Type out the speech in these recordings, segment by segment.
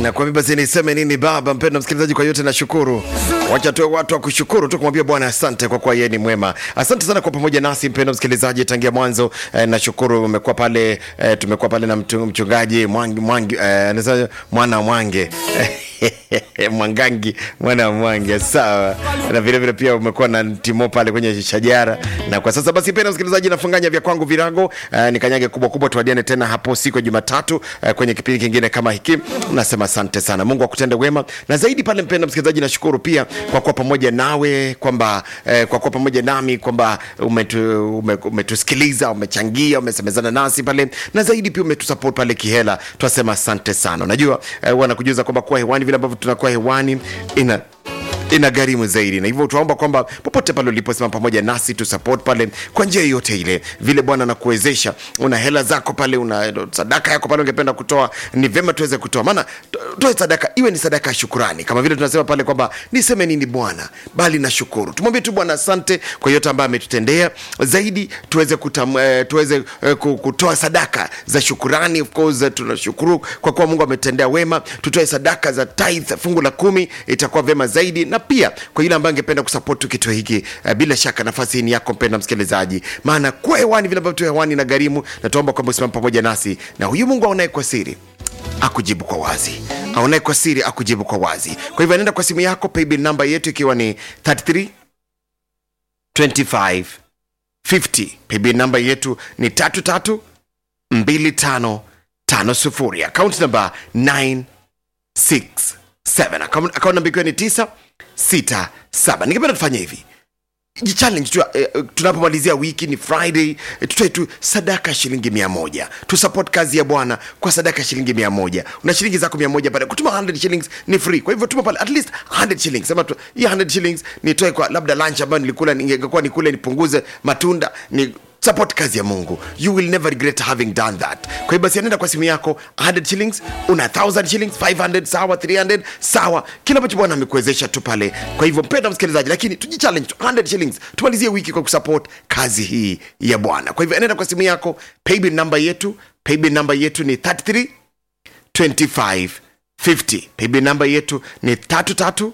Na kwa hivyo basi niseme nini baba mpendwa msikilizaji, kwa yote nashukuru. Wacha tuwe watu wa kushukuru tu kumwambia Bwana asante kwa kuwa yeye ni mwema. Asante sana kwa pamoja nasi mpendwa msikilizaji tangia mwanzo. Eh, nashukuru umekuwa pale eh, tumekuwa pale na mtu- mchungaji Mwangi, Mwangi eh, anasema mwana Mwange Mwangangi mwana wa Mwange sawa, na vile vile pia umekuwa na Timo pale kwenye shajara. Na kwa sasa basi, mpendwa msikilizaji, nafunganya vya kwangu virago eh, nikanyage kubwa kubwa, tuadiane tena hapo siku ya Jumatatu eh, kwenye kipindi kingine kama hiki. Nasema asante sana, Mungu akutende wema na zaidi pale. Mpendwa msikilizaji, nashukuru pia kwa kuwa pamoja nawe kwamba eh, kwa kuwa pamoja nami kwamba umetu, ume, umetusikiliza umechangia, umesemezana nasi pale na zaidi pia umetusupport pale kihela, twasema asante sana. Unajua eh, wanakujuza kwamba kuwa hewani vile ambavyo tunakuwa hewani ina ina gharimu zaidi na hivyo tunaomba kwamba popote pale uliposema pamoja nasi tu support pale kwa njia yoyote ile vile bwana anakuwezesha una hela zako pale una sadaka yako pale ungependa kutoa ni vyema tuweze kutoa maana to- toe sadaka iwe ni sadaka ya shukurani kama vile tunasema pale kwamba niseme nini bwana bali na shukuru tumwambie tu bwana asante kwa yote ambayo ametutendea zaidi tuweze kutam, eh, tuweze eh, ku- kutoa sadaka za shukurani of course eh, tunashukuru kwa kuwa mungu ametendea wema tutoe sadaka za tithe fungu la kumi itakuwa vyema zaidi na pia kwa yule ambaye angependa kusapoti kitu hiki eh, bila shaka nafasi hii ni yako mpenda msikilizaji maana kuwa hewani vile ambavyo tu hewani na gharimu na tuomba kwamba usimama pamoja nasi na huyu mungu aonaye kwa siri akujibu kwa wazi aonaye kwa siri akujibu kwa wazi kwa hivyo anaenda kwa simu yako paybill namba yetu ikiwa ni 33 25 50 paybill namba yetu ni 33 25 50 akaunti namba 9 6 7 akaunti namba ikiwa ni 9 6 7 ningependa tufanye hivi jichallenge tu eh, eh, tunapomalizia wiki ni friday eh, tutoe tu sadaka ya shilingi mia moja tusupport kazi ya bwana kwa sadaka ya shilingi mia moja una shilingi zako mia moja pale kutuma 100 shillings ni free kwa hivyo tuma pale at least 100 shillings sema tu hii 100 shillings nitoe kwa labda lunch ambayo nilikula ningekuwa nikule nipunguze matunda ni support kazi ya mungu you will never regret having done that kwa hiyo basi anaenda kwa simu yako 100 shillings una 1000 shillings 500 sawa 300 sawa kila ambacho bwana amekuwezesha tu pale kwa hivyo mpenda msikilizaji lakini tujichallenge tu 100 shillings tumalizie wiki kwa kusupport kazi hii ya bwana kwa hivyo anaenda kwa simu yako paybill namba yetu paybill namba yetu ni 33 25 50 paybill namba yetu ni 33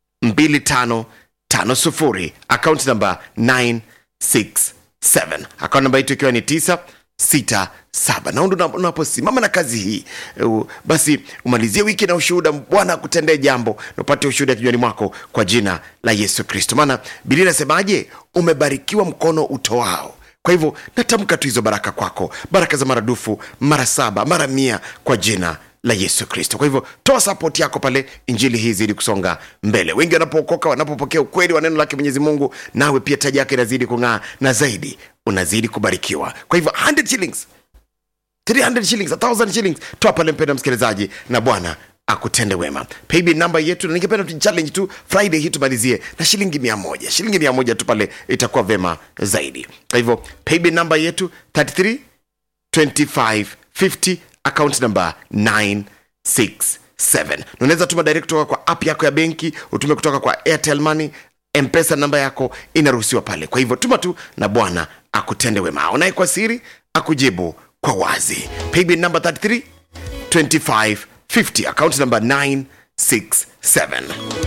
2550 akaunti namba 967 akaunti namba yetu ikiwa ni 967 na ndo unaposimama na kazi hii uh, basi umalizie wiki na ushuhuda bwana akutendee jambo na upate ushuhuda kinywani mwako kwa jina la yesu kristo maana bilia inasemaje umebarikiwa mkono utoao kwa hivyo natamka tu hizo baraka kwako baraka za maradufu mara saba mara mia kwa jina la yesu kristo kwa hivyo toa sapot yako pale injili hii zidi kusonga mbele wengi wanapookoka wanapopokea ukweli wa neno lake mwenyezi mungu nawe pia taji yake inazidi kung'aa na zaidi unazidi kubarikiwa kwa hivyo 100 shillings 300 shillings 1000 shillings toa pale mpenda msikilizaji na bwana akutende wema paybill namba yetu na ningependa tu challenge tu friday hii tumalizie na shilingi mia moja shilingi mia moja tu pale itakuwa vema zaidi kwa hivyo paybill namba yetu 33 25 50 account number 967 na unaweza tuma direct kutoka kwa app yako ya benki utume kutoka kwa airtel money mpesa namba yako inaruhusiwa pale kwa hivyo tuma tu na bwana akutende wema aonaye kwa siri akujibu kwa wazi paybill number 33 25 50 account number 967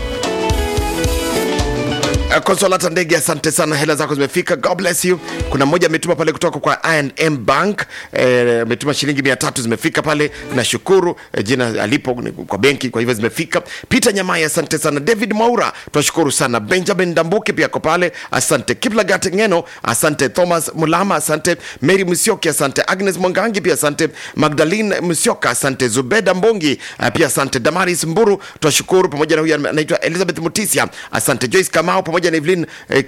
Uh, konsolata ndege asante sana hela zako zimefika god bless you kuna mmoja ametuma pale kutoka kwa I&M bank eh, ametuma shilingi mia tatu zimefika pale nashukuru eh, jina alipo ni kwa benki kwa hivyo zimefika peter nyamai asante sana david maura tunashukuru sana benjamin dambuki pia ako pale asante kiplagat ngeno asante thomas mulama asante mary msioki asante agnes mwangangi pia asante magdalene msioka asante zubeda mbongi uh, pia asante damaris mburu tunashukuru pamoja na huyu anaitwa elizabeth mutisia asante joyce kamau pamoja na evelyn eh,